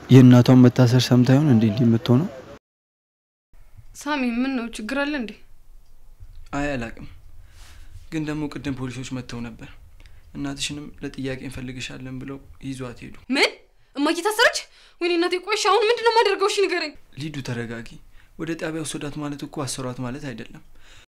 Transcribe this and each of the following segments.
የእናቷን መታሰር ሰምታ ይሆን እንዴ እንዲህ የምትሆነው? ሳሚ ምን ነው ችግር አለ እንዴ? አይ አላቅም፣ ግን ደግሞ ቅድም ፖሊሶች መጥተው ነበር። እናትሽንም ለጥያቄ እንፈልግሻለን ብለው ይዟት ሄዱ። ምን እማዬ ታሰረች? ወይኔ እናቴ ቆይሽ፣ አሁን ምንድን ነው የማደርገው? እሺ ንገረኝ። ሊዱ ተረጋጊ። ወደ ጣቢያ ወሰዷት ማለት እኮ አሰሯት ማለት አይደለም።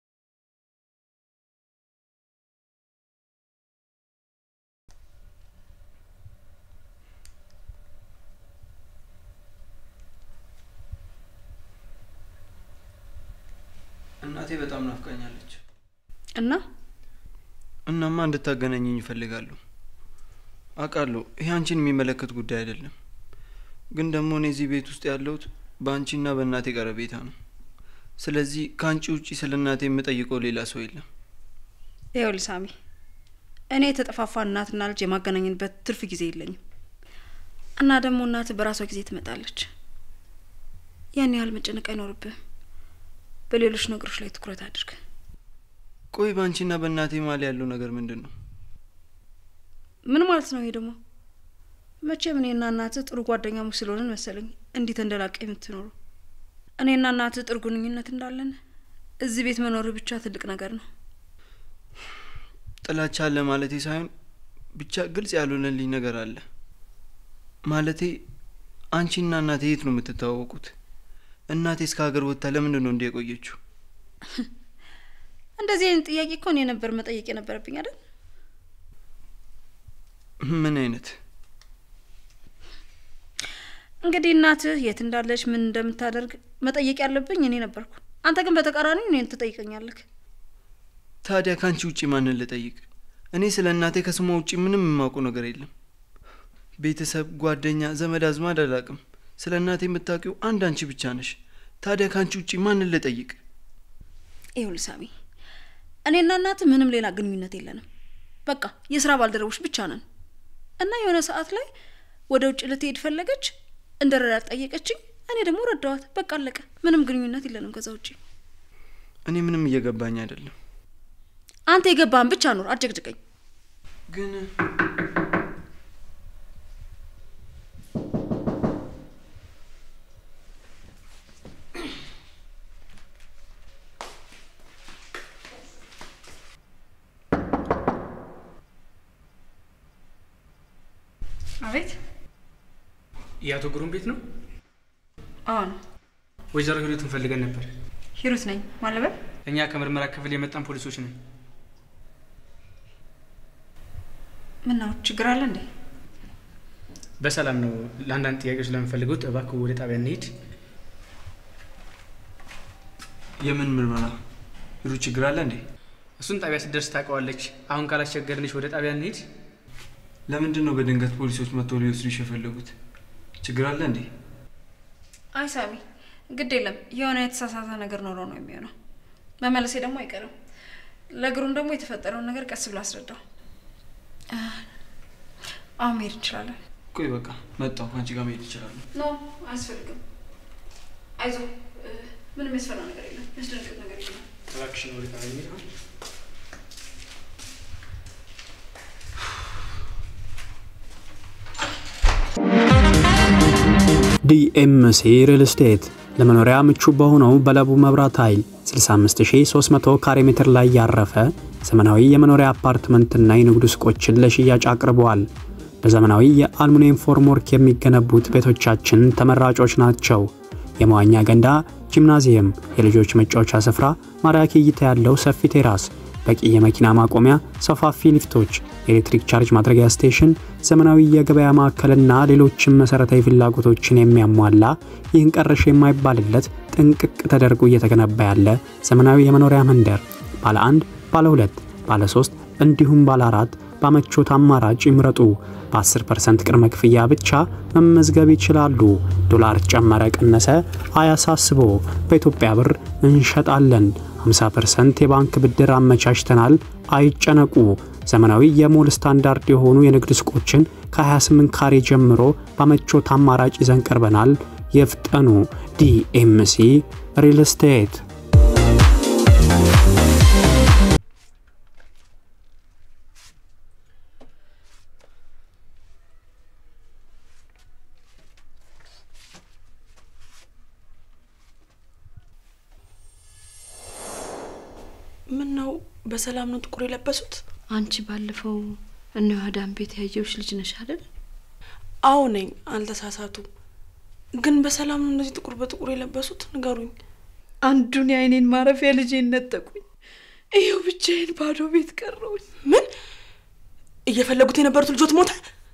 እናቴ በጣም ናፍቃኛለች እና እናማ እንድታገናኘኝ ይፈልጋሉ። አውቃለሁ ይህ አንቺን የሚመለከት ጉዳይ አይደለም፣ ግን ደግሞ እኔ እዚህ ቤት ውስጥ ያለሁት በአንቺና በእናቴ ቀረቤታ ነው። ስለዚህ ከአንቺ ውጪ ስለ እናቴ የምጠይቀው ሌላ ሰው የለም። ይኸውልህ ሳሚ፣ እኔ የተጠፋፋ እናትና ልጅ የማገናኘንበት ትርፍ ጊዜ የለኝም እና ደግሞ እናት በራሷ ጊዜ ትመጣለች። ያን ያህል መጨነቅ አይኖርብህም። በሌሎች ነገሮች ላይ ትኩረት አድርግ። ቆይ በአንቺና በእናቴ መሀል ያለው ነገር ምንድን ነው? ምን ማለት ነው ይሄ ደግሞ? መቼም እኔና እናትህ ጥሩ ጓደኛሞች ስለሆንን መሰለኝ እንዲህ ተንደላቀ የምትኖሩ። እኔና እናትህ ጥሩ ግንኙነት እንዳለን እዚህ ቤት መኖር ብቻ ትልቅ ነገር ነው። ጥላቻ አለ ማለቴ ሳይሆን ብቻ ግልጽ ያልሆነልኝ ነገር አለ። ማለቴ አንቺና እናቴ የት ነው የምትተዋወቁት? እናቴ እስከ ሀገር ወጥታ ለምንድን ነው እንዲህ የቆየችው? እንደዚህ አይነት ጥያቄ እኮ እኔ ነበር መጠየቅ የነበረብኝ አይደል? ምን አይነት እንግዲህ እናትህ የት እንዳለች ምን እንደምታደርግ መጠየቅ ያለብኝ እኔ ነበርኩ። አንተ ግን በተቃራኒ እኔን ትጠይቀኛለህ። ታዲያ ከአንቺ ውጪ ማንን ልጠይቅ? እኔ ስለ እናቴ ከስሟ ውጪ ምንም የማውቀው ነገር የለም። ቤተሰብ፣ ጓደኛ፣ ዘመድ አዝማድ አላውቅም። ስለ እናቴ የምታውቂው አንድ አንቺ ብቻ ነሽ። ታዲያ ከአንቺ ውጪ ማንን ልጠይቅ? ይኸውልህ ሳሚ፣ እኔና እናትህ ምንም ሌላ ግንኙነት የለንም። በቃ የስራ ባልደረቦች ብቻ ነን እና የሆነ ሰዓት ላይ ወደ ውጭ ልትሄድ ፈለገች፣ እንደ ረዳት ጠየቀችኝ። እኔ ደግሞ ረዳዋት። በቃ አለቀ። ምንም ግንኙነት የለንም ከዛ ውጭ። እኔ ምንም እየገባኝ አይደለም። አንተ የገባህን ብቻ ኑር፣ አጨቅጭቀኝ። ግን አቤት። የአቶ ግሩም ቤት ነው? አዎ ነው። ወይዘሮ ሂሩትን ፈልገን ነበር። ሂሩት ነኝ። ማለበል እኛ ከምርመራ ክፍል የመጣን ፖሊሶች ነን። ምነው ችግር አለ እንዴ? በሰላም ነው። ለአንዳንድ ጥያቄዎች ለምንፈልጉት እባክህ ወደ ጣቢያ እንሄድ። የምን ምርመራ? ሂሩት ችግር አለ እንዴ? እሱን ጣቢያ ስትደርስ ታውቀዋለች። አሁን ካላስቸገርንሽ ወደ ጣቢያ እንሄድ። ለምንድን ነው በድንገት ፖሊሶች መጥተው ሊወስዱሽ የፈለጉት? ችግር አለ እንዴ? አይ ሳሚ፣ ግድ የለም የሆነ የተሳሳተ ነገር ኖሮ ነው የሚሆነው። መመለሴ ደግሞ አይቀርም። ለእግሩም ደግሞ የተፈጠረውን ነገር ቀስ ብሎ አስረዳው። አሁን መሄድ እንችላለን። ቆይ በቃ መጣሁ። ከአንቺ ጋር መሄድ ይችላሉ። ኖ አያስፈልግም። አይዞ፣ ምንም ያስፈራ ነገር የለም። ያስደነግጥ ነገር የለም። እባክሽን ወደ ጣቢያ እንሄድ። ዲኤምሲ ሪል ስቴት ለመኖሪያ ምቹ በሆነው በለቡ መብራት ኃይል 65300 ካሬ ሜትር ላይ ያረፈ ዘመናዊ የመኖሪያ አፓርትመንትና የንግድ ሱቆችን ለሽያጭ አቅርበዋል። በዘመናዊ የአልሙኒየም ፎርምወርክ የሚገነቡት ቤቶቻችን ተመራጮች ናቸው። የመዋኛ ገንዳ፣ ጂምናዚየም፣ የልጆች መጫወቻ ስፍራ፣ ማራኪ እይታ ያለው ሰፊ ቴራስ፣ በቂ የመኪና ማቆሚያ፣ ሰፋፊ ሊፍቶች፣ የኤሌክትሪክ ቻርጅ ማድረጊያ ስቴሽን፣ ዘመናዊ የገበያ ማዕከልና ሌሎችም መሰረታዊ ፍላጎቶችን የሚያሟላ ይህን ቀረሽ የማይባልለት ጥንቅቅ ተደርጎ እየተገነባ ያለ ዘመናዊ የመኖሪያ መንደር ባለ አንድ፣ ባለ ሁለት፣ ባለ ሶስት እንዲሁም ባለ አራት በምቾት አማራጭ ይምረጡ። በ10% ቅድመ ክፍያ ብቻ መመዝገብ ይችላሉ። ዶላር ጨመረ ቀነሰ አያሳስቦ፣ በኢትዮጵያ ብር እንሸጣለን። 50% የባንክ ብድር አመቻችተናል። አይጨነቁ። ዘመናዊ የሞል ስታንዳርድ የሆኑ የንግድ ሱቆችን ከ28 ካሬ ጀምሮ በምቾት አማራጭ ይዘን ቀርበናል። የፍጠኑ። ዲኤምሲ ሪል ስቴት በሰላም ነው ጥቁር የለበሱት? አንቺ ባለፈው እነ ዮሐዳን ቤት ያየውሽ ልጅ ነሽ አይደል? አዎ ነኝ፣ አልተሳሳቱም። ግን በሰላም ነው እንደዚህ ጥቁር በጥቁር የለበሱት? ንገሩኝ። አንዱን የአይኔን ማረፊያ ልጄን ነጠቁኝ። ይኸው ብቻዬን ባዶ ቤት ቀረውኝ። ምን እየፈለጉት የነበሩት ልጆት ሞተ?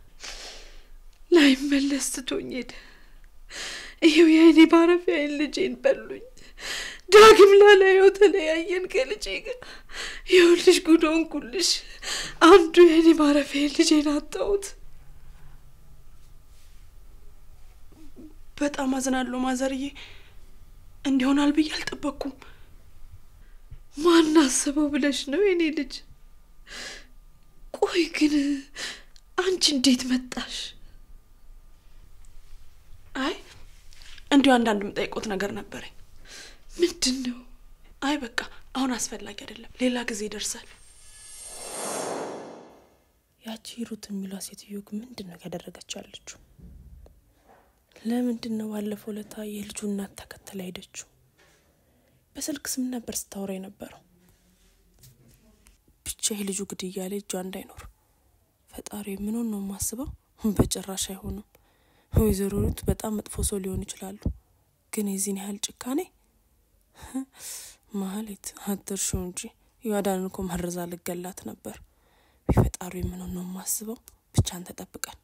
ላይመለስ ትቶኝ ሄደ። ይኸው የአይኔ ማረፊያዬን ልጄን በሉኝ። ዳግም ላላየው ተለያየን ከልጄ ጋር። ይኸውልሽ ጉድ ሆንኩልሽ። አንዱ የአይኔ ማረፊያዬን ልጄን አጣሁት። በጣም አዝናለሁ ማዘርዬ። እንዲሆናል ብዬ አልጠበቅኩም። ማን አስበው ብለሽ ነው የኔ ልጅ? ቆይ ግን አንቺ እንዴት መጣሽ? አይ እንዲሁ አንዳንድ የምጠይቆት ነገር ነበረኝ። ምንድን ነው? አይ በቃ አሁን አስፈላጊ አይደለም፣ ሌላ ጊዜ ይደርሳል። ያቺ ሩት የሚሏ ሴትዮ ግን ምንድን ነው ያደረገችው ያለችው? ለምንድን ነው ባለፈው ለታ የልጁ እናት ተከተላ ሄደችው? በስልክ ስም ነበር ስታወራ የነበረው። ብቻ የልጁ ግድያ ላይ እጇ እንዳይኖር ፈጣሪ ምኑን ነው የማስበው። በጭራሽ አይሆንም። ወይዘሮ ሩት በጣም መጥፎ ሰው ሊሆኑ ይችላሉ፣ ግን የዚህን ያህል ጭካኔ ማህሌት አትርሺው እንጂ ዮሐዳንን እኮ መርዛ ልገላት ነበር። ቢፈጣሪ ምኑን ነው የማስበው። ብቻን ተጠብቀን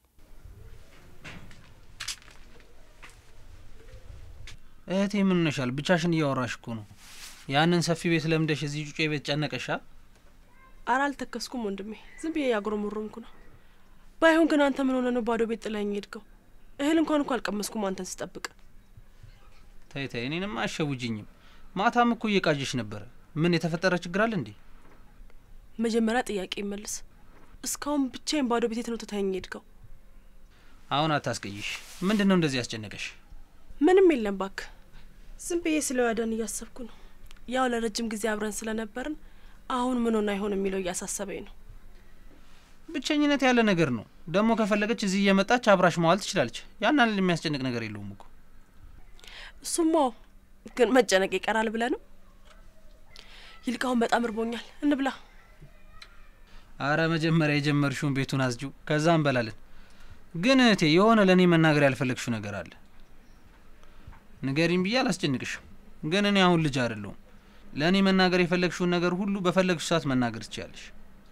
እህቴ ምን ሆነሻል? ብቻሽን እያወራሽ እኮ ነው። ያንን ሰፊ ቤት ለምደሽ እዚህ ጩጬ ቤት ጨነቀሻ? አረ አልተከስኩም ወንድሜ፣ ዝም ብዬ ያጉረመረምኩ ነው። ባይሆን ግን አንተ ምን ሆነ ነው ባዶ ቤት ጥላኝ ሄድከው? እህል እንኳን እኮ አልቀመስኩም አንተን ስጠብቅ። ተይ ተይ፣ እኔንም አሸውጅኝም። ማታም እኮ እየቃጀሽ ነበረ። ምን የተፈጠረ ችግር አለ እንዴ? መጀመሪያ ጥያቄ ይመልስ። እስካሁን ብቻዬን ባዶ ቤት ነው ትተኸኝ ሄድከው? አሁን አታስቀይሽ። ምንድን ነው እንደዚህ ያስጨነቀሽ? ምንም የለም ባክ። ዝም ብዬ ስለ ዮሐዳን እያሰብኩ ነው። ያው ለረጅም ጊዜ አብረን ስለነበርን አሁን ምን ሆነ አይሆን የሚለው እያሳሰበኝ ነው። ብቸኝነት ያለ ነገር ነው። ደግሞ ከፈለገች እዚህ እየመጣች አብራሽ መዋል ትችላለች። ያን ያህል የሚያስጨንቅ ነገር የለውም እኮ። እሱማ ግን መጨነቅ ይቀራል ብለህ ነው? ይልቃውን በጣም እርቦኛል፣ እንብላ። አረ መጀመሪያ የጀመርሽውን ቤቱን አዝጂው፣ ከዛ እንበላለን። ግን እህቴ የሆነ ለእኔ መናገር ያልፈለግሽው ነገር አለ። ንገሪኝ ብዬ አላስጨንቅሽም፣ ግን እኔ አሁን ልጅ አይደለሁም። ለእኔ መናገር የፈለግሽውን ነገር ሁሉ በፈለግሽ ሰዓት መናገር ትችያለሽ።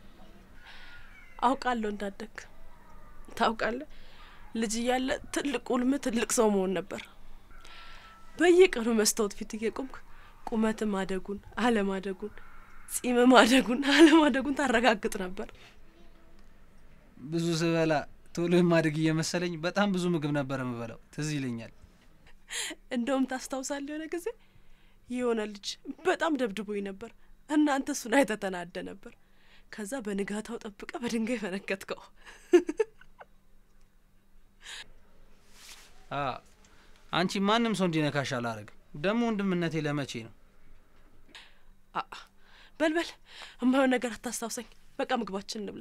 አውቃለሁ እንዳደግ ታውቃለህ። ልጅ እያለ ትልቅ ውልም ትልቅ ሰው መሆን ነበር። በየቀኑ መስታወት ፊት እየቆምክ ቁመት ማደጉን አለማደጉን፣ ጺም ማደጉን አለማደጉን ታረጋግጥ ነበር። ብዙ ስበላ ቶሎ የማድግ እየመሰለኝ በጣም ብዙ ምግብ ነበር የምበላው። ትዝ ይለኛል። እንደውም ታስታውሳለህ የሆነ ጊዜ የሆነ ልጅ በጣም ደብድቦኝ ነበር። እናንተ እሱን አይተህ ተናደ ነበር። ከዛ በንጋታው ጠብቀ በድንጋይ ፈነከትከው። አ አንቺ ማንም ሰው እንዲነካሽ አላረግም። ደግሞ ወንድምነቴ ለመቼ ነው? አ በልበል፣ የማይሆን ነገር አታስታውሰኝ። በቃ ምግባችን እንብላ።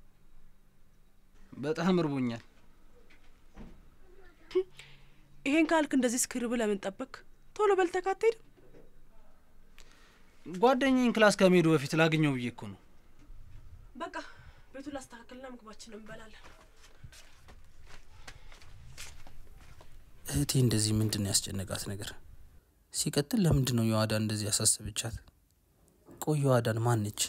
በጣም እርቦኛል። ይሄን ካልክ እንደዚህ እስክርብ ለምን ጠበቅ? ቶሎ በልተህ አትሄድም? ጓደኛዬን ክላስ ከመሄዱ በፊት ላገኘው ብዬ እኮ ነው። በቃ ቤቱን ላስተካክልና ምግባችን እንበላለን። እህቴ እንደዚህ ምንድን ነው ያስጨነቃት ነገር? ሲቀጥል ለምንድን ነው ዮሐዳን እንደዚህ ያሳሰበቻት? ቆይ ዮሐዳን ማነች?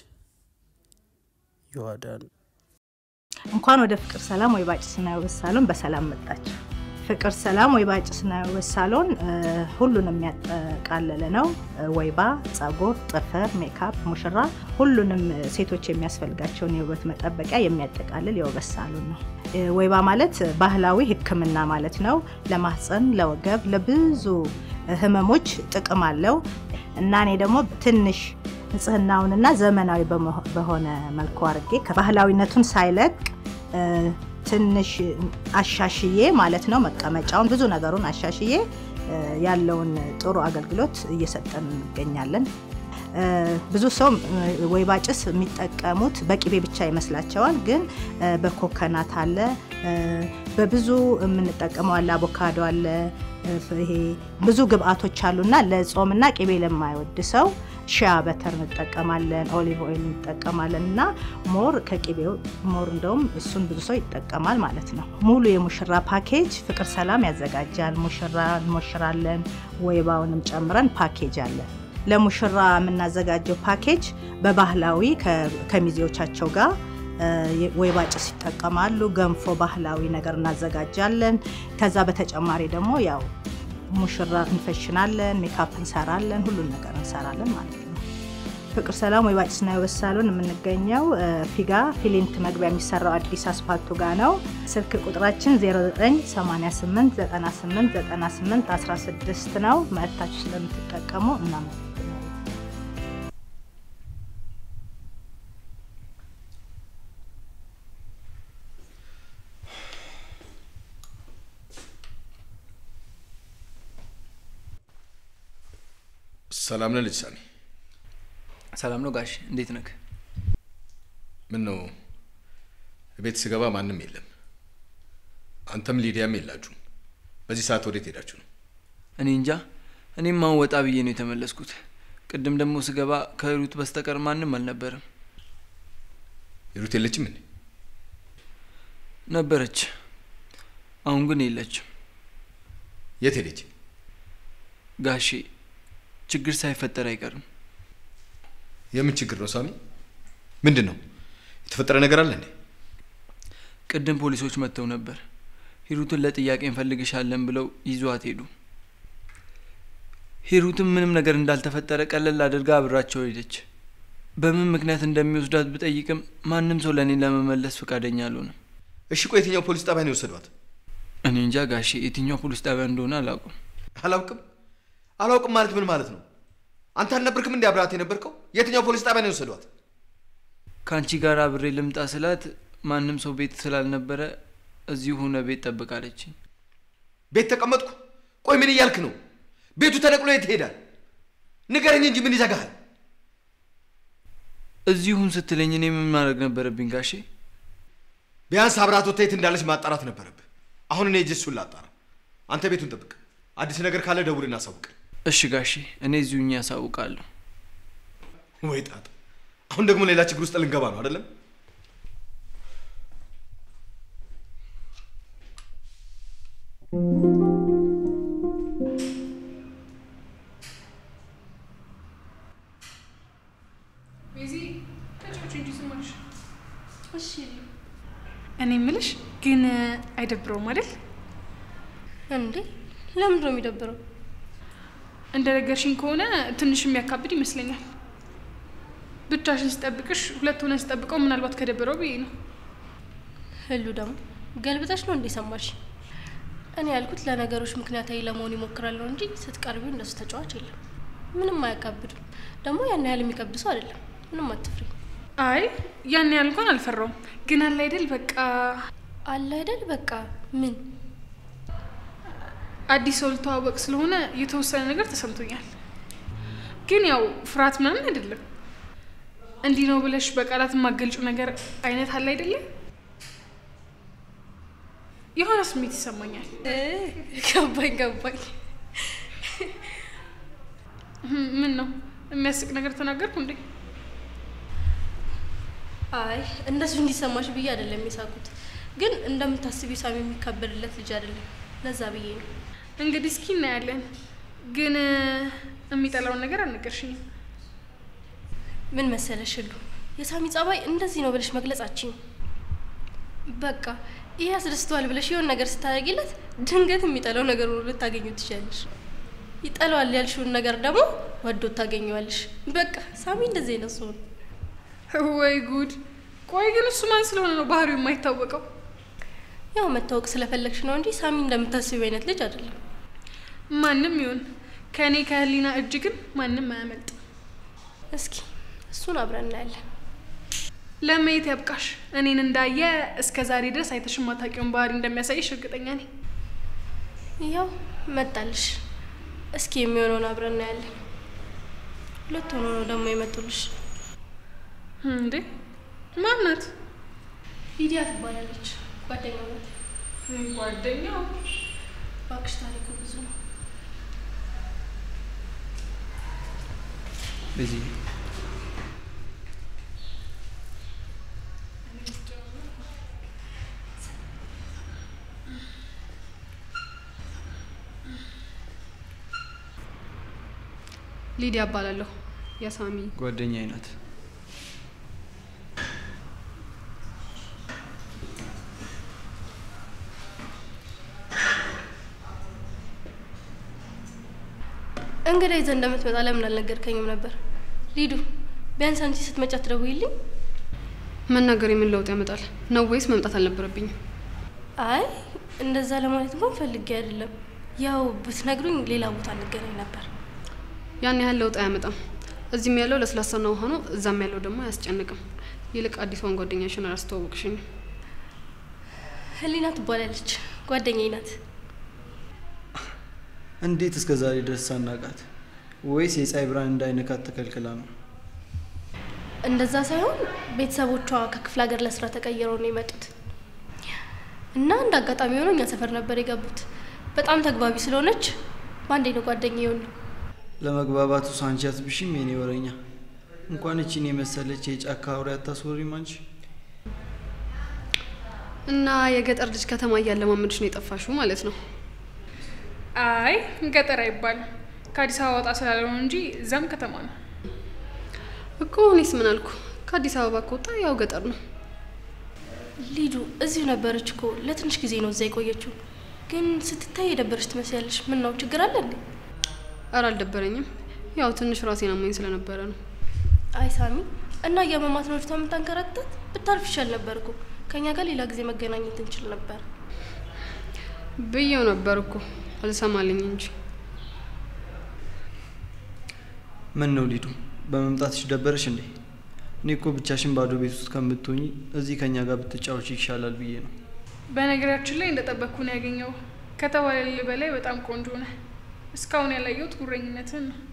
ዮሐዳን እንኳን ወደ ፍቅር ሰላም ወይ ባጭስና የውበት ሳሎን በሰላም መጣችሁ። ፍቅር ሰላም ወይ ባጭስና የውበት ሳሎን ሁሉንም የሚያጠቃልል ነው። ወይባ፣ ጸጉር፣ ጥፍር፣ ሜካፕ፣ ሙሽራ፣ ሁሉንም ሴቶች የሚያስፈልጋቸውን የውበት መጠበቂያ የሚያጠቃልል የውበት ሳሎን ነው። ወይባ ማለት ባህላዊ ሕክምና ማለት ነው። ለማህፀን፣ ለወገብ፣ ለብዙ ህመሞች ጥቅም አለው እና እኔ ደግሞ ትንሽ ንጽህናውንና ዘመናዊ በሆነ መልኩ አድርጌ ከባህላዊነቱን ሳይለቅ ትንሽ አሻሽዬ ማለት ነው መቀመጫውን ብዙ ነገሩን አሻሽዬ ያለውን ጥሩ አገልግሎት እየሰጠን እንገኛለን። እ፣ ብዙ ሰው እ፣ ወይባ ጭስ የሚጠቀሙት በቅቤ ብቻ ይመስላቸዋል። ግን እ፣ በኮከናት አለ፣ እ፣ በብዙ የምንጠቀመው አለ፣ አቮካዶ አለ። እ፣ ይሄ ብዙ ግብአቶች አሉና ለጾምና ቅቤ ለማይወድ ሰው ሺያ በተር እንጠቀማለን፣ ኦሊቭ ኦይል እንጠቀማለን እና ሞር ከቅቤው ሞር እንደውም እሱን ብዙ ሰው ይጠቀማል ማለት ነው። ሙሉ የሙሽራ ፓኬጅ ፍቅር ሰላም ያዘጋጃል። ሙሽራ እንሞሽራለን፣ ወይባውንም ጨምረን ፓኬጅ አለ። ለሙሽራ የምናዘጋጀው ፓኬጅ በባህላዊ ከ- ከሚዜዎቻቸው ጋር እ፣ ወይባ ጭስ ይጠቀማሉ። ገንፎ ባህላዊ ነገር እናዘጋጃለን። ከዛ በተጨማሪ ደግሞ ያው ሙሽራ እንፈሽናለን፣ ሜካፕ እንሰራለን፣ ሁሉን ነገር እንሰራለን ማለት ነው። ፍቅር ሰላም ወይባ ጭስና የውበት ሳሎን የምንገኘው እ፣ ፊጋ ፊሊንት መግቢያ የሚሰራው አዲስ አስፓልቱ ጋር ነው። ስልክ ቁጥራችን 0988 98 98 16 ነው። መጥታችሁ ስለምትጠቀሙ እናመሰግናለን። ሰላም ነህ ልጅ ሳሚ? ሰላም ነው ጋሽ፣ እንዴት ነክ? ምን ነው ቤት ስገባ ማንም የለም። አንተም ሊዲያም የላችሁም። በዚህ ሰዓት ወዴት ሄዳችሁ ነው? እኔ እንጃ። እኔም አሁን ወጣ ብዬ ነው የተመለስኩት። ቅድም ደግሞ ስገባ ከሩት በስተቀር ማንም አልነበረም። ሂሩት የለችም እንዴ? ነበረች፣ አሁን ግን የለችም። የት ሄደች? ጋሼ ችግር ሳይፈጠር አይቀርም። የምን ችግር ነው ሳሚ? ምንድን ነው የተፈጠረ ነገር አለ እንዴ? ቅድም ፖሊሶች መጥተው ነበር። ሂሩትን ለጥያቄ እንፈልግሻለን ብለው ይዟት ሄዱ። ሂሩትም ምንም ነገር እንዳልተፈጠረ ቀለል አድርጋ አብራቸው ሄደች። በምን ምክንያት እንደሚወስዷት ብጠይቅም ማንም ሰው ለእኔ ለመመለስ ፈቃደኛ አልሆነም። እሺ ቆይ የትኛው ፖሊስ ጣቢያ ነው የወሰዷት? እኔ እንጃ ጋሼ፣ የትኛው ፖሊስ ጣቢያ እንደሆነ አላውቅም። አላውቅም አላውቅም ማለት ምን ማለት ነው? አንተ አልነበርክም እንዲ አብረሃት የነበርከው? የትኛው ፖሊስ ጣቢያ ነው የወሰዷት? ከአንቺ ጋር አብሬ ልምጣ ስላት ማንም ሰው ቤት ስላልነበረ እዚሁ ሆነ ቤት ጠብቃለችኝ። ቤት ተቀመጥኩ? ቆይ ምን እያልክ ነው? ቤቱ ተነቅሎ የት ይሄዳል? ንገረኝ እንጂ ምን ይዘጋሃል? እዚሁን ስትለኝ እኔ ምን ማድረግ ነበረብኝ ጋሼ? ቢያንስ አብራት ወጥታ የት እንዳለች ማጣራት ነበረብህ። አሁን እኔ እጅ እሱን ላጣራ። አንተ ቤቱን ጠብቅ። አዲስ ነገር ካለ ደውል እናሳውቅ። እሺ ጋሼ፣ እኔ እዚሁኝ ያሳውቃለሁ። ወይ ጣጣ! አሁን ደግሞ ሌላ ችግር ውስጥ ልንገባ ነው አይደለም? ቤዚ ተጫዎች እንጂ ስማሽ። እሺ እኔ ምልሽ ግን አይደብረውም አይደል? እንዴ ለምንድን ነው የሚደብረው? እንደ ነገርሽኝ ከሆነ ትንሽ የሚያካብድ ይመስለኛል። ብቻሽን ስጠብቅሽ ሁለት ሆነን ስጠብቀው ምናልባት ከደበረው ብዬ ነው። ህሉ ደግሞ ገልብጠሽ ነው እንዴ ሰማሽ? እኔ ያልኩት ለነገሮች ምክንያታዊ ለመሆን ይሞክራለሁ እንጂ ስትቀርቢው እንደሱ ተጫዋች የለም። ምንም አያካብድም። ደግሞ ያን ያህል የሚከብድ ሰው አይደለም። ምንም አትፍሪ። አይ ያን ያህል እንኳን አልፈራውም። ግን አለ አይደል በቃ አለ አይደል በቃ ምን አዲስ ሰው ልተዋወቅ ስለሆነ የተወሰነ ነገር ተሰምቶኛል። ግን ያው ፍርሃት ምናምን አይደለም። እንዲህ ነው ብለሽ በቃላት የማገልጩ ነገር አይነት አለ አይደለም። የሆነ ስሜት ይሰማኛል። ገባኝ ገባኝ። ምን ነው የሚያስቅ ነገር ተናገርኩ እንዴ? አይ እንደሱ እንዲሰማሽ ብዬ አይደለም የሳኩት። ግን እንደምታስቢው ሳሚ የሚካበድለት ልጅ አይደለም። ለዛ ብዬ ነው። እንግዲህ እስኪ እናያለን። ግን የሚጠላውን ነገር አልነገርሽኝም። ምን መሰለሽ ህሉ፣ የሳሚ ጸባይ እንደዚህ ነው ብለሽ መግለጻችን በቃ ይህ ያስደስተዋል ብለሽ የሆነ ነገር ስታደርጊለት ድንገት የሚጠላው ነገር ሆኖ ልታገኙ ትችላለሽ። ይጠላዋል ያልሽውን ነገር ደግሞ ወዶ ታገኘዋለሽ። በቃ ሳሚ እንደዚህ አይነት ሰው ነው። ወይ ጉድ! ቆይ ግን እሱ ማን ስለሆነ ነው ባህሪው የማይታወቀው? ያው መታወቅ ስለፈለግሽ ነው እንጂ ሳሚ እንደምታስቢው አይነት ልጅ አይደለም። ማንም ይሁን ከእኔ ከህሊና እጅ ግን ማንም አያመልጥ። እስኪ እሱን አብረን እናያለን። ለማየት ያብቃሽ። እኔን እንዳየ እስከ ዛሬ ድረስ አይተሽ የማታውቂውን ባህሪ እንደሚያሳይሽ እርግጠኛ ነኝ። ያው መጣልሽ። እስኪ የሚሆነውን አብረን እናያለን። ሁለት ሆኖ ነው ደግሞ የመጡልሽ። እንዴ ማናት? ሊዲያ ትባላለች። ጓደኛው ናት። ጓደኛው? እባክሽ ታሪኩ ብዙ ነው። በዚህ ሊዲያ እባላለሁ። የሳሚ ጓደኛዬ ናት። እንግዳ ይዘህ እንደምትመጣ ለምን አልነገርከኝም ነበር? ሊዱ ቢያንስ አንቺ ስትመጪ አትደውይልኝ? መናገር የምን ለውጥ ያመጣል ነው ወይስ መምጣት አልነበረብኝም? አይ እንደዛ ለማለት እንኳን ፈልጌ አይደለም። ያው ብትነግሩኝ ሌላ ቦታ እንገናኝ ነበር። ያን ያህል ለውጥ አያመጣም። እዚህም ያለው ለስላሳና ውሃ ነው፣ እዛም ያለው ደግሞ አያስጨንቅም። ይልቅ አዲሷን ጓደኛሽን አላስተዋወቅሽኝም። ህሊና ትባላለች። ጓደኛዬ ናት። እንዴት እስከ ዛሬ ድረስ ሳናቃት? ወይስ የፀሐይ ብርሃን እንዳይነካት ተከልክላ ነው? እንደዛ ሳይሆን ቤተሰቦቿ ከክፍለ ሀገር ለስራ ተቀይረው ነው የመጡት እና እንደ አጋጣሚ ሆነው እኛ ሰፈር ነበር የገቡት። በጣም ተግባቢ ስለሆነች በአንዴ ነው ጓደኛ የሆኑ። ለመግባባቱ ሳንቺ አትብሽም የኔ ወረኛ። እንኳን እቺን የመሰለች የጫካ አውሬ አታስወሪም አንቺ። እና የገጠር ልጅ ከተማ እያለማመድሽ ነው የጠፋሽው ማለት ነው? አይ ገጠር አይባልም። ከአዲስ አበባ ወጣ ስላለው እንጂ እዛም ከተማ ነው እኮ። እኔስ ምን አልኩ? ከአዲስ አበባ ከወጣ ያው ገጠር ነው። ሊዱ እዚሁ ነበረች እኮ ለትንሽ ጊዜ ነው እዛ የቆየችው። ግን ስትታይ የደበረች ትመስያለሽ። ምን ነው ችግር አለ እንዴ? እረ አልደበረኝም። ያው ትንሽ ራሴን አሞኝ ስለነበረ ነው። አይ ሳሚ እና እያመማት ነው ልጅቷ የምታንከራተት። ብታርፍ ይሻል ነበር እኮ ከእኛ ጋር ሌላ ጊዜ መገናኘት እንችል ነበር ብዬው ነበር እኮ አልሰማልኝ እንጂ። ምን ነው ሊዱ፣ በመምጣትሽ ደበረሽ እንዴ? እኔ እኮ ብቻሽን ባዶ ቤት ውስጥ ከምትሆኝ እዚህ ከኛ ጋር ብትጫወች ይሻላል ብዬ ነው። በነገራችን ላይ እንደጠበቅኩ ነው ያገኘው። ከተባለል በላይ በጣም ቆንጆ ነህ። እስካሁን ያላየሁት ጉረኝነትን ነው።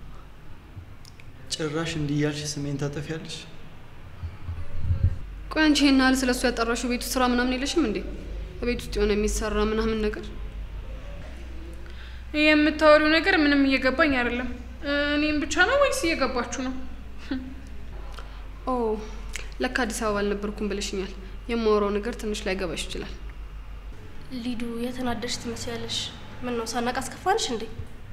ጭራሽ እንዲህ እያልሽ ስሜን ታጠፊያለሽ? ቆይ አንቺ ይሄን ያህል ስለሱ ያጠራሽው ቤት ውስጥ ስራ ምናምን የለሽም እንዴ? ቤት ውስጥ የሆነ የሚሰራ ምናምን ነገር የምታወሪው ነገር ምንም እየገባኝ አይደለም። እኔም ብቻ ነው ወይስ እየገባችሁ ነው? ኦ ለካ አዲስ አበባ አልነበርኩም ብለሽኛል። የማወራው ነገር ትንሽ ላይ ገባሽ ይችላል። ሊዱ የተናደድሽ ትመስያለሽ። ምን ነው ሳናቅ አስከፋንሽ እንዴ?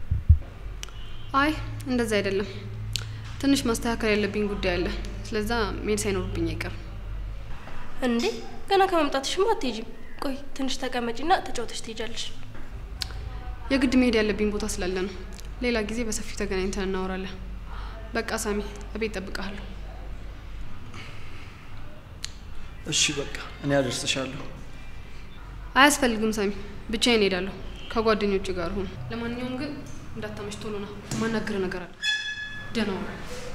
አይ እንደዛ አይደለም። ትንሽ ማስተካከል ያለብኝ ጉዳይ አለ። ስለዛ መሄድ ሳይኖርብኝ አይቀርም። እንዴ ገና ከመምጣትሽማ አትሄጂም። ቆይ ትንሽ ተቀመጪና ተጫውተሽ ትሄጃለሽ። የግድ መሄድ ያለብኝ ቦታ ስላለ ነው። ሌላ ጊዜ በሰፊው ተገናኝተን እናወራለን። በቃ ሳሚ፣ እቤት ጠብቀሃለሁ። እሺ በቃ እኔ አደርስሻለሁ። አያስፈልግም ሳሚ፣ ብቻዬን እሄዳለሁ። ከጓደኞች ጋር ሁን። ለማንኛውም ግን እንዳታመሽ፣ ቶሎ ና። ማናገር ነገር አለ። ደህና ዋል።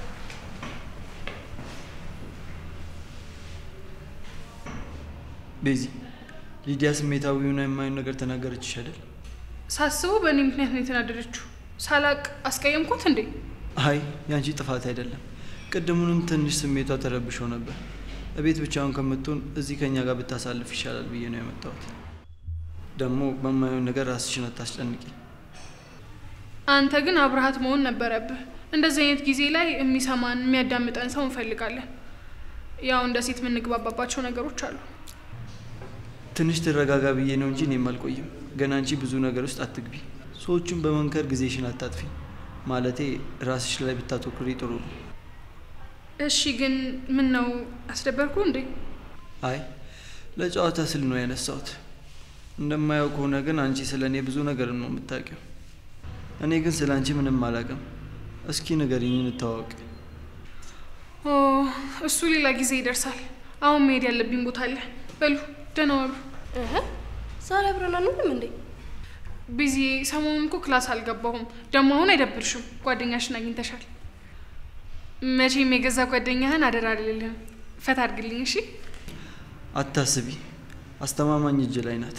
ቤዚ፣ ሊዲያ ስሜታዊ ሆና የማይሆን ነገር ተናገረችሽ አይደል? ሳስበው በእኔ ምክንያት ነው የተናደደችው። ሳላቅ አስቀየምኩት እንዴ? አይ ያንቺ ጥፋት አይደለም። ቅድሙንም ትንሽ ስሜቷ ተረብሸው ነበር። እቤት ብቻውን ከምትሆን እዚህ ከኛ ጋር ብታሳልፍ ይሻላል ብዬ ነው የመጣሁት። ደግሞ በማይሆን ነገር ራስሽን አታስጨንቂ። አንተ ግን አብረሃት መሆን ነበረብህ። እንደዚህ አይነት ጊዜ ላይ የሚሰማን የሚያዳምጠን ሰው እንፈልጋለን። ያው እንደ ሴት የምንግባባባቸው ነገሮች አሉ። ትንሽ ትረጋጋ ብዬ ነው እንጂ እኔም አልቆይም። ገና አንቺ ብዙ ነገር ውስጥ አትግቢ። ሰዎቹን በመንከር ጊዜሽን አታጥፊ። ማለቴ ራስሽ ላይ ብታተኩሪ ጥሩ ነው። እሺ፣ ግን ምን ነው አስደበርኩ እንዴ? አይ ለጨዋታ ስል ነው ያነሳሁት። እንደማየው ከሆነ ግን አንቺ ስለ እኔ ብዙ ነገር ነው የምታውቂው። እኔ ግን ስለ አንቺ ምንም አላውቅም። እስኪ ንገሪኝ፣ እንተዋወቅ። ኦ እሱ ሌላ ጊዜ ይደርሳል። አሁን መሄድ ያለብኝ ቦታ አለ። በሉ ደህና ዋሉ። ዛሬ አብረን አንውልም እንዴ? ቢዚ ሰሞኑን እኮ ክላስ አልገባሁም። ደግሞ አሁን አይደብርሽም? ጓደኛሽን አግኝተሻል። መቼም የገዛ ጓደኛህን አደራ አልልህም። ፈታ አድርግልኝ እሺ። አታስቢ፣ አስተማማኝ እጅ ላይ ናት።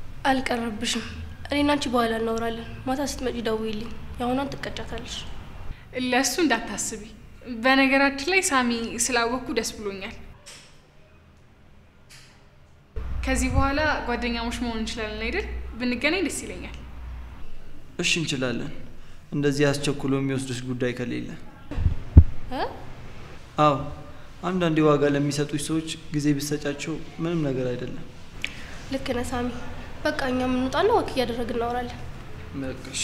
አልቀረብሽም። እኔና አንቺ በኋላ እናወራለን። ማታ ስትመጪ ደውይልኝ። የአሁኗን ትቀጫታለሽ። ለእሱ እንዳታስቢ። በነገራችን ላይ ሳሚ ስላወቅኩ ደስ ብሎኛል። ከዚህ በኋላ ጓደኛሞች መሆን እንችላለን አይደል? ብንገናኝ ደስ ይለኛል። እሺ እንችላለን፣ እንደዚህ አስቸኩሎ የሚወስድሽ ጉዳይ ከሌለ። እ? አዎ አንዳንዴ ዋጋ ለሚሰጡሽ ሰዎች ጊዜ ቢሰጫቸው ምንም ነገር አይደለም። ልክ ነህ ሳሚ። በቃ እኛ የምንወጣና ወክ እያደረግን እናወራለን። በቃሽ።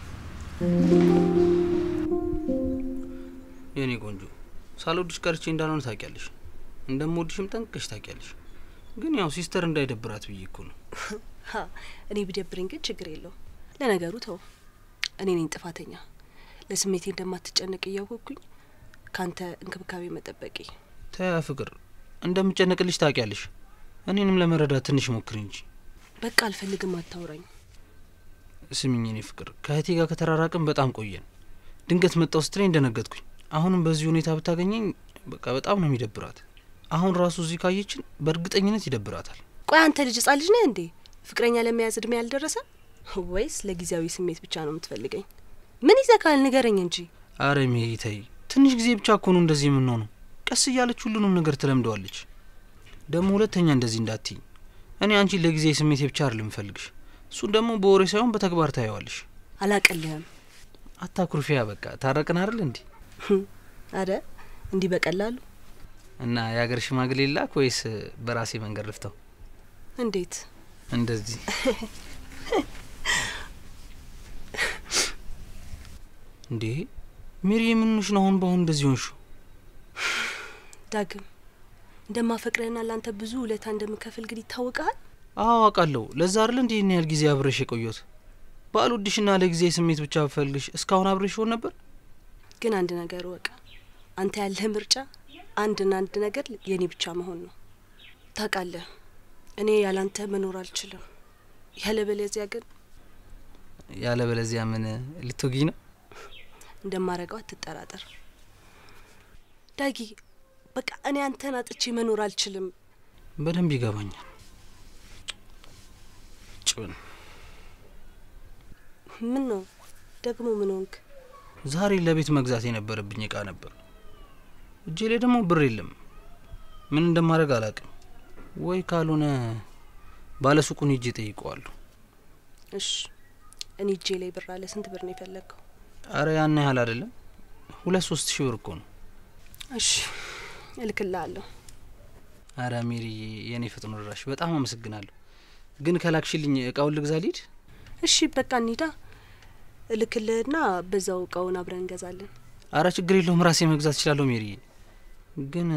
የኔ ቆንጆ ሳልወድሽ ቀርቼ እንዳልሆነ ታውቂያለሽ። እንደምወድሽም ጠንቅቀሽ ታውቂያለሽ። ግን ያው ሲስተር እንዳይደብራት ብዬ እኮ ነው። ሀ እኔ ቢደብረኝ ግን ችግር የለውም። ለነገሩ ተው፣ እኔ ነኝ ጥፋተኛ። ለስሜቴ እንደማትጨነቅ እያወቅኩኝ ካንተ እንክብካቤ መጠበቂ። ተያ ፍቅር፣ እንደምጨነቅልሽ ታውቂያለሽ። እኔንም ለመረዳት ትንሽ ሞክሪ እንጂ። በቃ አልፈልግም፣ አታውራኝ። ስሚኝ የኔ ፍቅር፣ ከእህቴ ጋር ከተራራቅን በጣም ቆየን። ድንገት መጣው ስትለኝ እንደነገጥኩኝ። አሁንም በዚህ ሁኔታ ብታገኘኝ በቃ በጣም ነው የሚደብራት። አሁን ራሱ እዚህ ካየችን በእርግጠኝነት ይደብራታል። ቆይ አንተ ልጅ ህጻን ልጅ ነህ እንዴ? ፍቅረኛ ለመያዝ እድሜ ያልደረሰ ወይስ ለጊዜያዊ ስሜት ብቻ ነው የምትፈልገኝ? ምን ይዘካል? ንገረኝ እንጂ። አረ ሜሪ ተይ፣ ትንሽ ጊዜ ብቻ እኮ ነው እንደዚህ የምንሆነው። ቀስ እያለች ሁሉንም ነገር ትለምደዋለች። ደግሞ ሁለተኛ እንደዚህ እንዳትኝ። እኔ አንቺን ለጊዜ ስሜቴ ብቻ አይደለም እምፈልግሽ፣ እሱን ደግሞ በወሬ ሳይሆን በተግባር ታየዋለሽ። አላቀልህም። አታኩርፊያ። በቃ ታረቅን አይደል እንዴ? አረ እንዲህ በቀላሉ እና የሀገር ሽማግሌ ላክ ወይስ በራሴ መንገድ ልፍተው? እንዴት እንደዚህ እንዴ? ሜሪ የምንሽ ነው አሁን በአሁን እንደዚህ ሆንሹ? ዳግም እንደማፈቅረህና ለአንተ ብዙ ውለታ እንደምከፍል ግን ይታወቃል። አዎ አውቃለሁ። ለዛ አይደል እንዴ ይህን ያህል ጊዜ አብረሽ የቆየሁት? ባልወድሽና ለጊዜ ስሜት ብቻ ብፈልግሽ እስካሁን አብረሽ ሆን ነበር። ግን አንድ ነገር እወቅ፣ አንተ ያለህ ምርጫ አንድና አንድ ነገር የኔ ብቻ መሆን ነው። ታውቃለህ፣ እኔ ያላንተ መኖር አልችልም። ያለበለዚያ ግን ያለበለዚያ ምን ልትወጊ ነው? እንደማረገው አትጠራጠር ዳጊ። በቃ እኔ አንተን አጥቼ መኖር አልችልም። በደንብ ይገባኛል። ጭን ምን ነው ደግሞ ምን ሆንክ? ዛሬ ለቤት መግዛት የነበረብኝ እቃ ነበር። እጄ ላይ ደግሞ ብር የለም። ምን እንደማድረግ አላውቅም። ወይ ካልሆነ ባለሱቁን ሂጄ ጠይቀዋለሁ። እሺ እኔ እጄ ላይ ብር አለ። ስንት ብር ነው የፈለግከው? አረ ያን ያህል አይደለም፣ ሁለት ሶስት ሺህ ብር እኮ ነው። እሺ እልክልሃለሁ። አረ ሜሪ፣ የእኔ ፈጥኖ ደራሽ በጣም አመሰግናለሁ። ግን ከላክሽልኝ እቃውን ልግዛ ልሂድ? እሺ በቃ እንሂዳ። እልክልህና በዛው እቃውን አብረን እንገዛለን። አረ ችግር የለውም ራሴ መግዛት እችላለሁ ሜሪ። ግን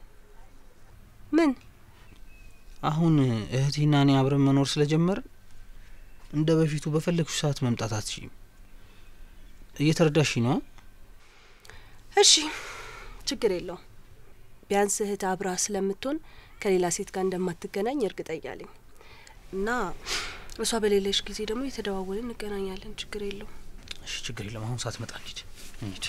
ምን አሁን እህቴና እኔ አብረን መኖር ስለጀመርን እንደ በፊቱ በፈለግሽ ሰዓት መምጣት አትችይም። እየተረዳሽ ነው? እሺ ችግር የለውም። ቢያንስ እህት አብራ ስለምትሆን ከሌላ ሴት ጋር እንደማትገናኝ እርግጠኛ ነኝ እና እሷ በሌለሽ ጊዜ ደግሞ የተደዋወልን እንገናኛለን። ችግር የለውም። እሺ ችግር የለም። አሁን ሳትመጣ እንሂድ እንሂድ።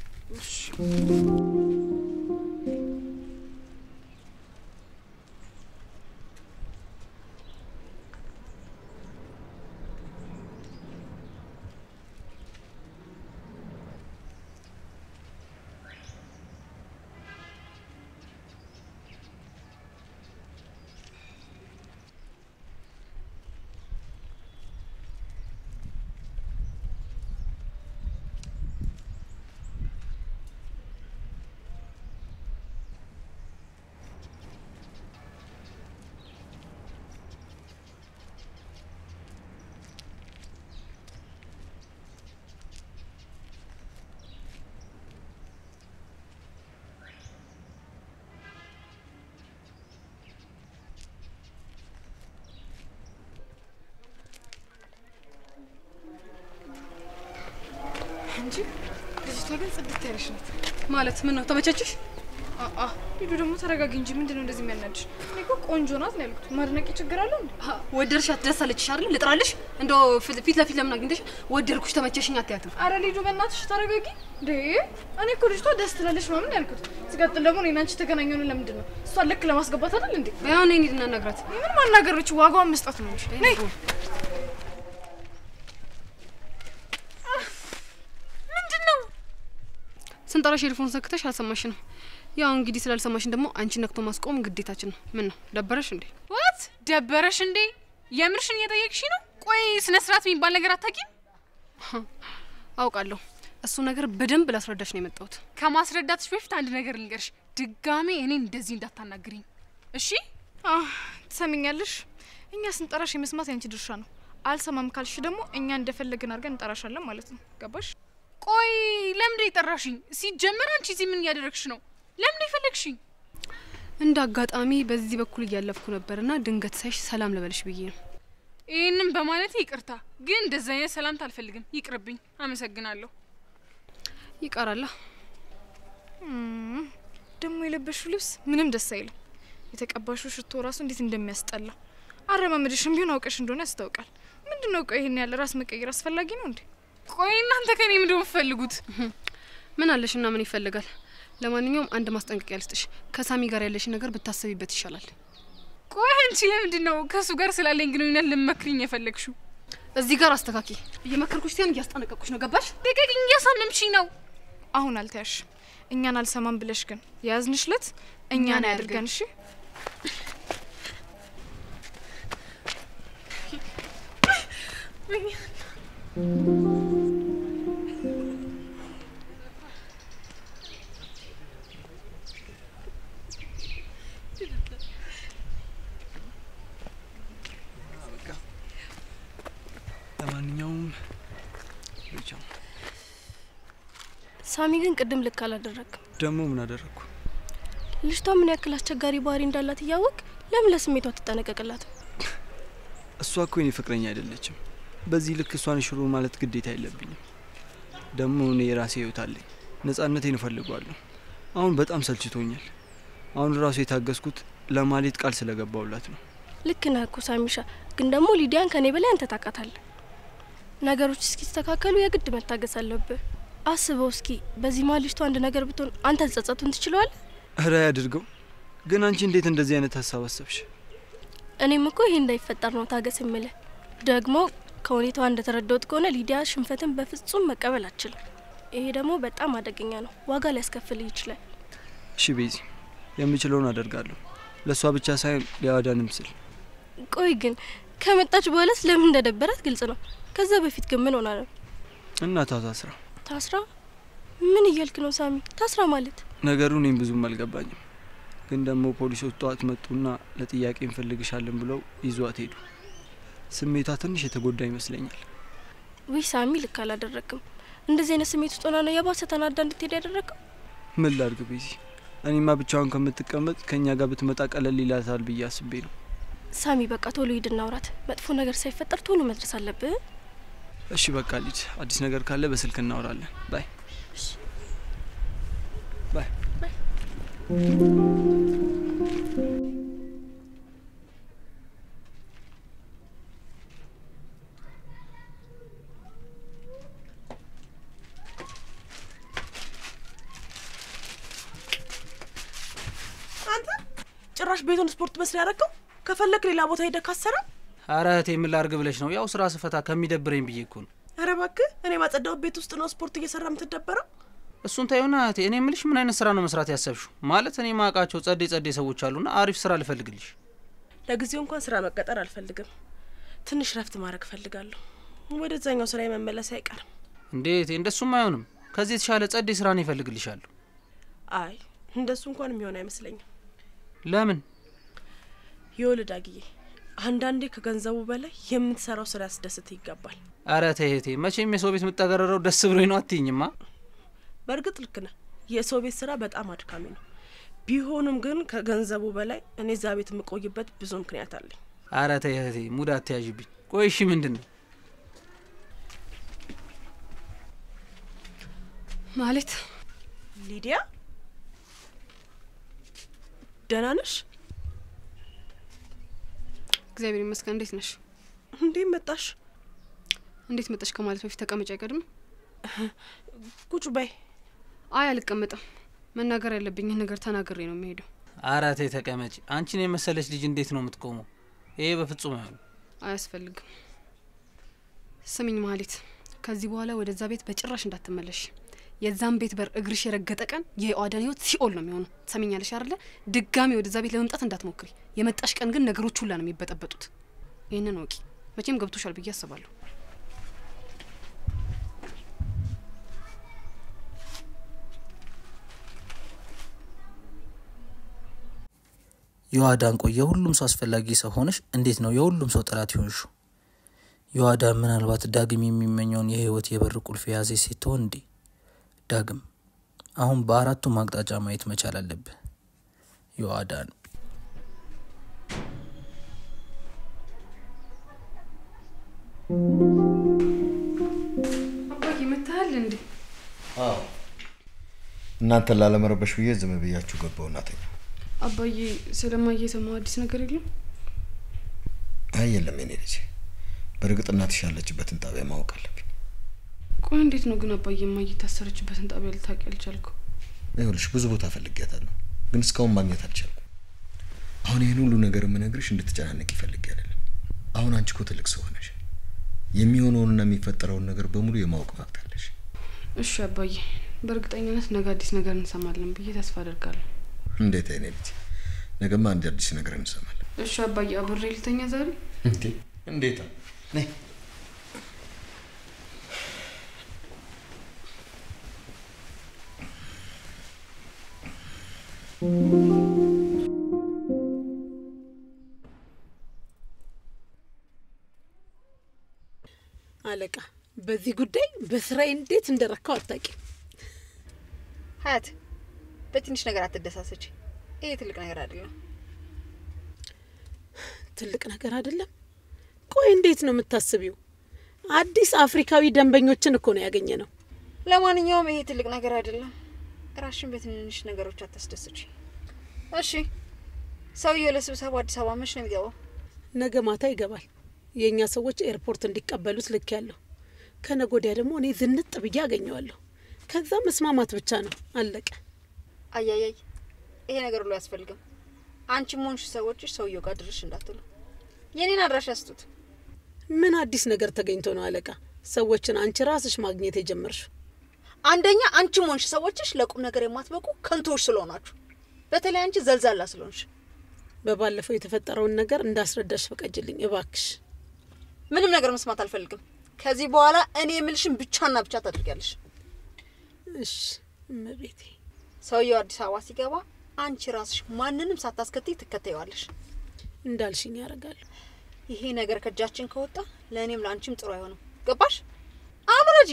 እንጂ ልጅቷ ግን ጽድት ያለች ናት። ማለት ምን ነው ተመቸችሽ? አአ ሂዱ ደግሞ ተረጋጊ እንጂ ምንድን ነው እንደዚህ የሚያናድሽ? እኔ እኮ ቆንጆ ናት ነው ያልኩት። ማድነቂ ችግር አለው እንዴ? ወደድሻት ደስ አለችሽ አይደል? ልጥራልሽ? እንደው ፊት ፊት ለፊት ለምን አግኝተሽ ወደድኩሽ ተመቸሽኝ አትያትም? አረ ሊዱ በእናትሽ ተረጋጊ እንዴ! እኔ እኮ ልጅቷ ደስ ትላለች ምናምን ያልኩት። ሲቀጥል ደግሞ እኔና አንቺ የተገናኘነው ለምንድን ነው? እሷን ልክ ለማስገባት አይደል እንዴ? ያው እኔ እንሂድ እናናግራት። ምን ማናገር ነች? ዋጋዋን መስጠት ነው እንጂ ነይ ምንድን ነው ስንጠራሽ ኤልፎን ሰክተሽ አልሰማሽንም። ያው እንግዲህ ስላልሰማሽን ደግሞ አንቺ ነክቶ ማስቆም ግዴታችን ነው። ምን ነው ደበረሽ እንዴ? ዋት ደበረሽ እንዴ? የምርሽን እየጠየቅሽ ነው? ቆይ ስነ ስርዓት የሚባል ነገር አታውቂም? አውቃለሁ። እሱ ነገር በደንብ ላስረዳሽ ነው የመጣሁት። ከማስረዳትሽ በፊት አንድ ነገር ልንገርሽ። ድጋሜ እኔን እንደዚህ እንዳታናግሪኝ እሺ? ትሰሚኛለሽ? እኛ ስንጠራሽ የመስማት ያንቺ ድርሻ ነው። አልሰማም ካልሽ ደግሞ እኛ እንደፈለግን አድርገን እንጠራሻለን ማለት ነው። ገባሽ? ቆይ ለምንድን የጠራሽኝ? ሲጀመር አንቺ እዚህ ምን እያደረግሽ ነው? ለምን የፈለግሽኝ? እንደ አጋጣሚ በዚህ በኩል እያለፍኩ ነበርና ድንገት ሳይሽ ሰላም ልበልሽ ብዬ ነው። ይህንም በማለት ይቅርታ፣ ግን እንደዚህ አይነት ሰላምታ አልፈልግም። ይቅርብኝ። አመሰግናለሁ። ይቀራላ። ደግሞ የለበሽው ልብስ ምንም ደስ አይልም። የተቀባሽው ሽቶ ራሱ እንዴት እንደሚያስጠላ። አረማመድሽም ቢሆን አውቀሽ እንደሆነ ያስታውቃል። ምንድን ነው ቆይ ይሄን ያለ ራስ መቀየር አስፈላጊ ነው እንዴ? ቆይ እናንተ ከኔ ምንድን ነው የምትፈልጉት? ምን አለሽ እና ምን ይፈልጋል? ለማንኛውም አንድ ማስጠንቀቂያ ልስጥሽ። ከሳሚ ጋር ያለሽ ነገር ብታሰቢበት ይሻላል። ቆይ አንቺ ለምንድን ነው ከእሱ ጋር ስላለኝ ግንኙነት ልመክሪኝ የፈለግሽው? እዚህ ጋር አስተካኪ። እየመከርኩሽ ሲሆን እያስጠነቀቅኩሽ ነው። ገባሽ? ልቀቂኝ፣ እያሳመምሽኝ ነው። አሁን አልተያሽ። እኛን አልሰማም ብለሽ ግን የያዝንሽ ለት እኛን አያድርገን። እሺ ለማንኛውም ብቻ ሳሚ ግን ቅድም ልክ አላደረግም። ደግሞ ምን አደረግኩ? ልጅቷ ምን ያክል አስቸጋሪ ባህሪ እንዳላት እያወቅ ለምን ለስሜቷ ትጠነቀቅላትም? እሷ እኮ የኔ ፍቅረኛ አይደለችም። በዚህ ልክ እሷን ሽሩ ማለት ግዴታ የለብኝም። ደግሞ እኔ የራሴ ህይወት አለኝ። ነጻነቴን እፈልገዋለሁ። አሁን በጣም ሰልችቶኛል። አሁን ራሱ የታገስኩት ለማሌት ቃል ስለገባውላት ነው። ልክ ነህ እኮ ሳሚሻ፣ ግን ደግሞ ሊዲያን ከኔ በላይ አንተ ታውቃታለህ። ነገሮች እስኪስተካከሉ የግድ መታገስ አለብህ። አስበው እስኪ በዚህ መሀል ልጅቷ አንድ ነገር ብትሆን አንተ ልጸጸቱን ትችለዋል? እረ ያድርገው። ግን አንቺ እንዴት እንደዚህ አይነት ሀሳብ አሰብሽ? እኔም እኮ ይሄ እንዳይፈጠር ነው ታገስ የምልህ። ደግሞ ከሁኔታዋ እንደተረዳሁት ከሆነ ሊዲያ ሽንፈትን በፍጹም መቀበል አትችልም። ይሄ ደግሞ በጣም አደገኛ ነው፣ ዋጋ ሊያስከፍልህ ይችላል። እሺ ቤዚ፣ የምችለውን አደርጋለሁ። ለእሷ ብቻ ሳይሆን ሊያዋዳንም ስል። ቆይ ግን ከመጣች በኋላስ ለምን እንደደበራት ግልጽ ነው። ከዛ በፊት ግን ምን ሆና ነው? እናቷ ታስራ ታስራ? ምን እያልክ ነው ሳሚ? ታስራ ማለት ነገሩ እኔም ብዙም አልገባኝም። ግን ደግሞ ፖሊሶች ጠዋት መጡና ለጥያቄ እንፈልግሻለን ብለው ይዟት ሄዱ። ስሜቷ ትንሽ የተጎዳ ይመስለኛል። ውይ ሳሚ፣ ልክ አላደረግም። እንደዚህ አይነት ስሜት ውስጥ ሆና ነው የባሰ ተናዳ እንድትሄድ ያደረገው። ምን ላድርግ ቤዚ? እኔማ ብቻዋን ከምትቀመጥ ከእኛ ጋር ብትመጣ ቀለል ይላታል ብዬ አስቤ ነው። ሳሚ፣ በቃ ቶሎ ሂድ እናውራት። መጥፎ ነገር ሳይፈጠር ቶሎ መድረስ አለብህ። እሺ በቃ ልጅ፣ አዲስ ነገር ካለ በስልክ እናወራለን። ባይ ባይ። አንተ ጭራሽ ቤቱን ስፖርት መስሪያ ያደረገው። ከፈለክ ሌላ ቦታ ሄደህ ካሰራ። አረ እህቴ ምን ላርግ ብለሽ ነው? ያው ስራ ስፈታ ከሚደብረኝ ብዬ እኮ ነው። አረ እባክህ እኔ ማጸዳው ቤት ውስጥ ነው ስፖርት እየሰራ የምትደበረው። እሱን ታዩና እህቴ፣ እኔ ምልሽ ምን አይነት ስራ ነው መስራት ያሰብሽው? ማለት እኔ ማውቃቸው ጸዴ ጸዴ ሰዎች አሉና አሪፍ ስራ ልፈልግልሽ። ለጊዜው እንኳን ስራ መቀጠር አልፈልግም። ትንሽ ረፍት ማድረግ እፈልጋለሁ። ወደዛኛው ስራ መመለስ አይቀርም። እንዴት እንደሱም አይሆንም። ከዚህ የተሻለ ጸዴ ስራ ነው ይፈልግልሻለሁ። አይ እንደሱ እንኳን የሚሆን አይመስለኝም። ለምን? ይኸውልህ ዳግዬ፣ አንዳንዴ ከገንዘቡ በላይ የምትሰራው ስራ ያስደስት ይገባል። አረ ተይ እህቴ፣ መቼም የሰው ቤት የምጠገረረው ደስ ብሎኝ ነው አትይኝማ። በእርግጥ ልክ ነህ። የሰው ቤት ስራ በጣም አድካሚ ነው። ቢሆንም ግን ከገንዘቡ በላይ እኔ እዛ ቤት የምቆይበት ብዙ ምክንያት አለኝ። አረ ተይ እህቴ፣ ሙድ አትያዥብኝ። ቆይ እሺ ምንድን ነው ማለት? ሊዲያ ደህና ነሽ? እግዚአብሔር ይመስገን። እንዴት ነሽ? እንዴት መጣሽ? እንዴት መጣሽ ከማለት በፊት ተቀመጭ አይቀድም? ቁጭ በይ። አይ አልቀመጥም። መናገር ያለብኝን ነገር ተናግሬ ነው የሚሄደው። አረ ተይ ተቀመጪ። አንቺን የመሰለች ልጅ እንዴት ነው የምትቆመው? ይሄ በፍጹም አይሆንም። አያስፈልግም። ስምኝ ማህሌት፣ ከዚህ በኋላ ወደዛ ቤት በጭራሽ እንዳትመለሽ። የዛን ቤት በር እግርሽ የረገጠ ቀን የኦአዳን ህይወት ሲኦል ነው የሚሆነው። ትሰሚኛለሽ አይደለ? ድጋሚ ወደዛ ቤት ለመምጣት እንዳትሞክሪ። የመጣሽ ቀን ግን ነገሮች ሁላ ነው የሚበጠበጡት። ይህንን ወቂ። መቼም ገብቶሻል ብዬ አስባለሁ። የዋዳን ቆይ የሁሉም ሰው አስፈላጊ ሰው ሆነሽ እንዴት ነው የሁሉም ሰው ጠላት ይሆንሹ? የዋዳን ምናልባት ዳግም የሚመኘውን የህይወት የበር ቁልፍ የያዘ ሴት ትሆን እንዴ? ዳግም አሁን በአራቱም አቅጣጫ ማየት መቻል አለብህ። የዋዳን አባዬ መታሃል እንዴ? አዎ እናንተን ላለመረበሽ ብዬ ዝም ብያችሁ ገባው እናተኛ። አባዬ ስለማየ የሰማው አዲስ ነገር የለም? አይ የለም የኔ ልጅ፣ በእርግጥ እናትሽ ያለችበትን ጣቢያ ማወቅ አለብኝ። ቆይ እንዴት ነው ግን አባዬ እማዬ የታሰረችበትን ጣቢያ ልታውቂ ያልቻልከው? ይኸውልሽ ብዙ ቦታ ፈልጊያታለሁ፣ ግን እስካሁን ማግኘት አልቻልኩም። አሁን ይህን ሁሉ ነገር የምነግርሽ እንድትጨናነቅ ይፈልግ አይደለም። አሁን አንቺ እኮ ትልቅ ሰው ሆነሽ የሚሆነውንና የሚፈጠረውን ነገር በሙሉ የማወቅ መብት አለሽ። እሺ አባዬ፣ በእርግጠኝነት ነገ አዲስ ነገር እንሰማለን ብዬ ተስፋ አደርጋለሁ። እንዴት አይኔ ልጅ፣ ነገማ አንድ አዲስ ነገር እንሰማለን። እሺ አባዬ፣ አብሬ ልተኛ ዛሬ? እንዴ እንዴት ነይ አለቃ በዚህ ጉዳይ በስራዬ እንዴት እንደረካው አታውቂም። ሀያት በትንሽ ነገር አትደሳሰች። ይሄ ትልቅ ነገር አይደለም። ትልቅ ነገር አይደለም። ቆይ እንዴት ነው የምታስቢው? አዲስ አፍሪካዊ ደንበኞችን እኮ ነው ያገኘ ነው። ለማንኛውም ይሄ ትልቅ ነገር አይደለም። ራሽን በትንንሽ ነገሮች አታስደስች። እሺ፣ ሰውየው ለስብሰባ አዲስ አበባ መች ነው የሚገባው? ነገ ማታ ይገባል። የእኛ ሰዎች ኤርፖርት እንዲቀበሉት ልክ ያለሁ። ከነገ ወዲያ ደግሞ እኔ ዝንጥ ብዬ አገኘዋለሁ። ከዛ መስማማት ብቻ ነው፣ አለቀ። አያያይ፣ ይሄ ነገር ሁሉ አያስፈልግም። አንቺም ሆንሽ ሰዎችሽ ሰውየው ጋር ድርሽ እንዳትሉ። የኔን አድራሻ ስጡት። ምን አዲስ ነገር ተገኝቶ ነው አለቃ ሰዎችን አንቺ ራስሽ ማግኘት የጀመርሽው? አንደኛ አንቺም ሆንሽ ሰዎችሽ ለቁም ነገር የማትበቁ ከንቶዎች ስለሆናችሁ፣ በተለይ አንቺ ዘልዛላ ስለሆንሽ። በባለፈው የተፈጠረውን ነገር እንዳስረዳሽ ፈቀጅልኝ እባክሽ። ምንም ነገር መስማት አልፈልግም። ከዚህ በኋላ እኔ የምልሽን ብቻና ብቻ ታደርጊያለሽ። እሺ እመቤቴ። ሰውየው አዲስ አበባ ሲገባ አንቺ ራስሽ ማንንም ሳታስከትይ ትከተይዋለሽ። እንዳልሽኝ ያደርጋሉ። ይሄ ነገር ከእጃችን ከወጣ ለእኔም ለአንቺም ጥሩ አይሆንም። ገባሽ? አምረጂ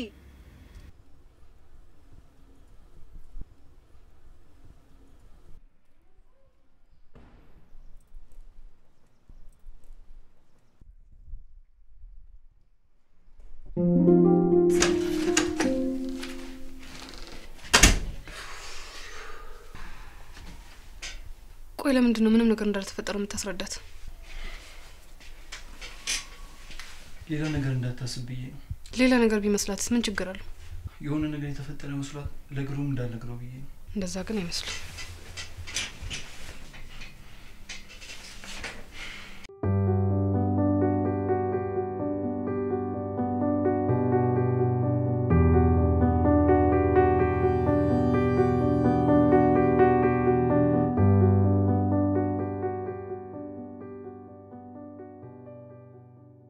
ቆይ ለምንድን ነው ምንም ነገር እንዳልተፈጠረ የምታስረዳት? ሌላ ነገር እንዳታስብ ብዬ ነው። ሌላ ነገር ቢመስላትስ ምን ችግር አለው? የሆነ ነገር የተፈጠረ መስሏት ለግሩም እንዳልነግረው ብዬ ነው። እንደዛ ግን አይመስልም።